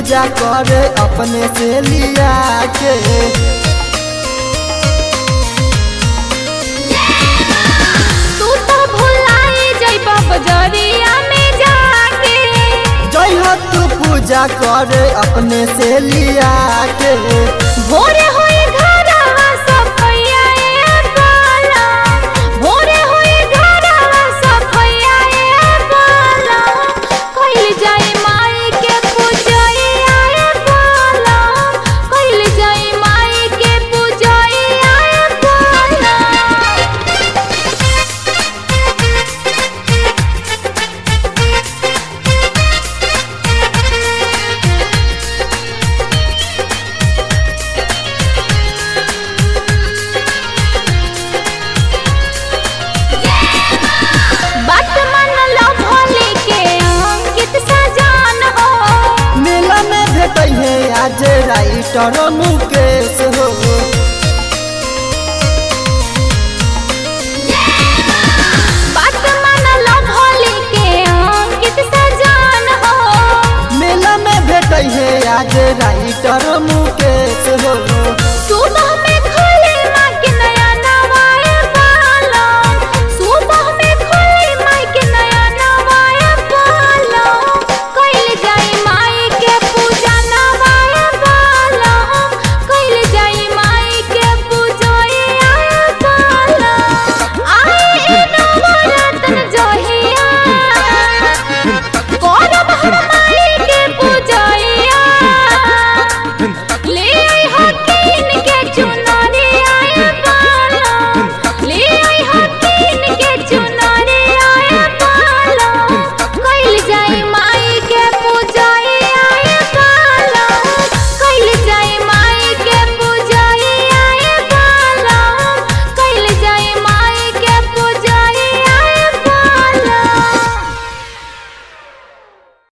पूजा करे अपने से लिया के तू तो भुलाई जइबा बजरिया में जाके जय हो तू पूजा करे अपने से लिया के भोरे होई घरवा सफैया ए बाला भोरे होई घरवा सफैया ए बाला कइल जाई माई के पूजैया ए बाला कइल जाई माई के पूजैया ए बाला बात मन लो भोले के अंकित सजान हो मेला में भेटै है आज राइटर मुके